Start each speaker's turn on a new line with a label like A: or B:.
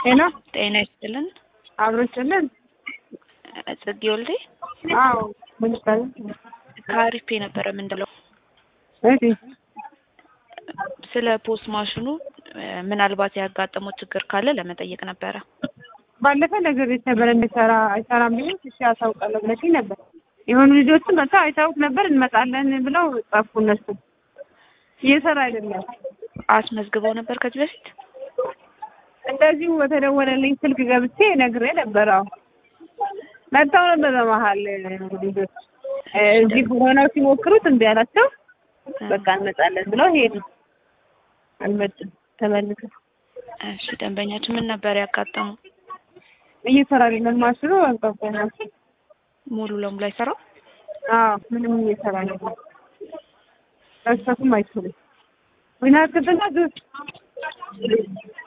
A: ጤና
B: ጤና ይስጥልን።
A: አብሮችልን
B: ጽጌ ወልዴ
A: አዎ ምን ይባላል?
B: ከአሪፌ ነበረ ምንድለው
A: እሺ
B: ስለ ፖስት ማሽኑ እ፣ ምናልባት ያጋጠመው ችግር ካለ ለመጠየቅ ነበረ።
A: ባለፈ ነገር የተበረ እንዲሰራ አይሰራም ብዬ እሺ አሳውቃለሁ ብለሽኝ ነበር። የሆኑ ልጆችን በቃ አይታውቅ ነበር እንመጣለን ብለው ጻፉ። እነሱ እየሰራ አይደለም።
B: አስመዝግበው ነበር ከዚህ በፊት
A: እንደዚሁ በተደወለልኝ ስልክ ገብቼ ነግሬ ነበር። አዎ መጥተው ነበር በመሀል ልጆች እ፣ እዚህ ሆነው ሲሞክሩት እምቢ አላቸው። በቃ እንመጣለን ብለው ሄዱ። አልመጡም ተመልሰው
B: እሺ፣ ደንበኛችን ምን ነበር ያጋጠሙ?
A: እየሰራ አይደለም ማሽኑ አንቀበና
B: ሙሉ ለሙሉ አይሰራም።
A: አዎ ምንም እየሰራ አይደለም። መስጠቱም አይችልም። ዊና ክትና